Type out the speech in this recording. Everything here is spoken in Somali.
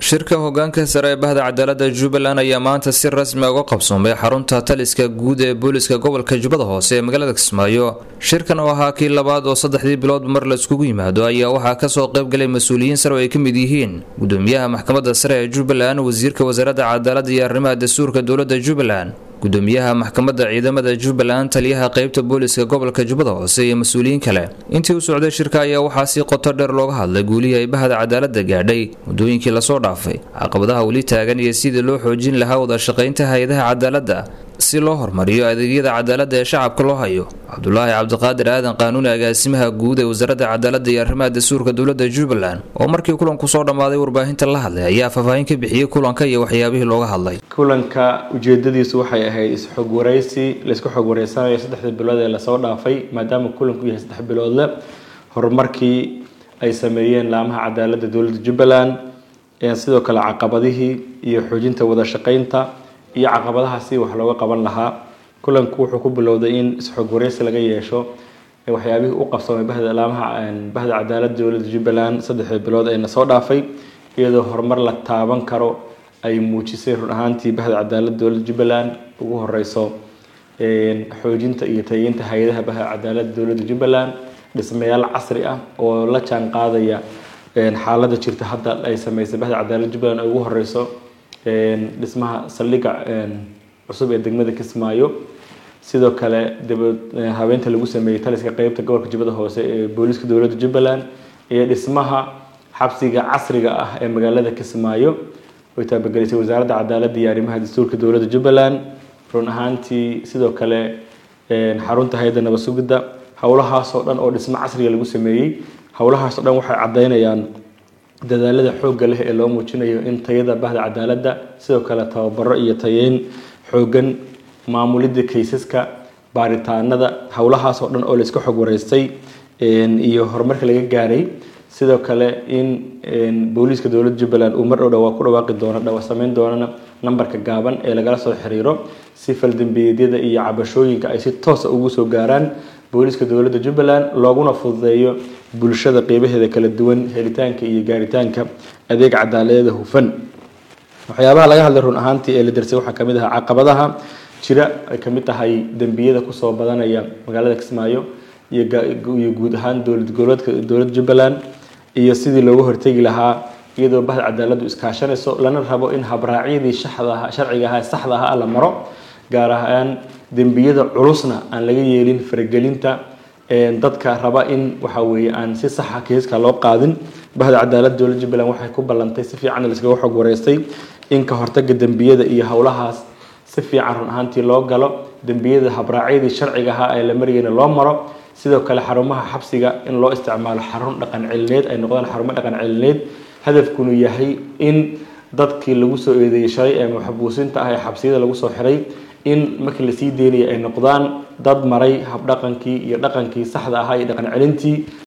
shirka hogaanka sare ee bahda cadaalada jubbaland ayaa maanta si rasmi uga qabsoomay xarunta taliska guud ee booliska gobolka jubbada hoose ee magaalada kismaayo shirkan oo ahaa kii labaad oo saddexdii bilood mar la iskugu yimaado ayaa waxaa kasoo qaybgalay mas-uuliyiin sare oo ay ka mid yihiin gudoomiyaha maxkamadda sare ee jubbaland wasiirka wasaaradda cadaalada iyo arrimaha dastuurka dowladda jubbaland gudoomiyaha maxkamadda ciidamada jubbaland taliyaha qeybta booliska gobolka jubbada hoose iyo mas-uuliyiin kale intii u socday shirka ayaa waxaa si qoto dheer looga hadlay guulihii ay bahda cadaalada gaadhay muddooyinkii lasoo dhaafay caqabadaha weli taagan iyo sidii loo xoojin lahaa wada shaqaynta hay-adaha cadaaladda si loo hormariyo adeegyada cadaaladda ee shacabka loo hayo cabdulaahi cabdiqaadir aadan qaanuuni agaasimaha guud ee wasaaradda cadaaladda iyo arrimaha dastuurka dowladda jubbaland oo markii kulanku soo dhammaaday warbaahinta la hadlay ayaa faahfaahin ka bixiyey kulanka iyo waxyaabihii looga hadlay kulanka ujeedadiisu waxay ahayd is-xog waraysi laysku xog wareysanayo saddexdii bilood ee lasoo dhaafay maadaama kulanku yahay saddex biloodle horumarkii ay sameeyeen laamaha cadaaladda dowladda jubbaland sidoo kale caqabadihii iyo xoojinta wada shaqaynta iyo caqabadahaasi wax looga qaban lahaa kulanku wuxuu ku bilowday in is-xog wareysi laga yeesho waxyaabihii u qabsamay bahda laamaha bahda cadaaladda dowladda jubbaland saddexdii bilood ee lasoo dhaafay iyadoo horumar la taaban karo ay muujisay run ahaantii bahda cadaaladda dowladda jubbaland ugu horeyso xoojinta iyo tayeynta hay-adaha bahda cadaaladda dowladda jubbaland dhismayaal casri ah oo la jaan qaadaya xaaladda jirta hadda ay sameysay bahda cadaaladda jubbaland ay ugu horeyso dhismaha saldhigga cusub ee degmada kismaayo sidoo kale habeenta lagu sameeyey taliska qeybta gobolka jubbada hoose ee booliiska dowladda jubbaland iyo dhismaha xabsiga casriga ah ee magaalada kismaayo way taabagelisay wasaaradda cadaaladda iyo arrimaha dastuurka dowladda jubbaland run ahaantii sidoo kale xarunta hay-adda nabad sugidda howlahaasoo dhan oo dhismo casriga lagu sameeyey howlahaasoo dhan waxay caddeynayaan dadaalada xoogga leh ee loo muujinayo in tayada bahda cadaaladda sidoo kale tababaro iyo tayeyn xooggan maamulidda kaysaska baaritaanada howlahaasoo dhan oo layska xog wareystay iyo horumarka laga gaaray sidoo kale in booliiska dowladda jubbaland uu mar dhow dhawaa ku dhawaaqi doono dhawa sameyn doonana nambarka gaaban ee lagala soo xiriiro si faldambiyeedyada iyo cabashooyinka ay si toosa ugu soo gaaraan booliiska dowladda jubbaland looguna fududeeyo bulshada qeybaheeda kala duwan helitaanka iyo gaaritaanka adeeg cadaaladeeda hufan waxyaabaha laga hadlay run ahaantii ee la darsay waxaa kamid ahaa caqabadaha jira ay kamid tahay dembiyada kusoo badanaya magaalada kismaayo iyo guud ahaan dowlad goboleedka dowladda jubbaland iyo sidii looga hortegi lahaa iyadoo bahda cadaaladdu iskaashanayso lana rabo in habraacyadii shaxdaha sharciga ahaa saxda ahaa la maro gaar ahaan dembiyada culusna aan laga yeelin faragelinta dadka raba in waxa weeye aan si saxa kiiska loo qaadin bahda cadaaladda dowladda jubbaland waxay ku ballantay si fiican laskaga xog wareystay in ka hortaga dembiyada iyo howlahaas si fiican run ahaantii loo galo dembiyada habraacyadii sharciga ahaa ee la marayana loo maro sidoo kale xarumaha xabsiga in loo isticmaalo xarun dhaqan celineed ay noqdaan xarumo dhaqan celineed hadafkunu yahay in dadkii lagu soo eedeeyey shalay ee maxbuusinta ah ee xabsiyada lagu soo xiray in markii lasii deynaya ay noqdaan dad maray habdhaqankii iyo dhaqankii saxda ahaa iyo dhaqan celintii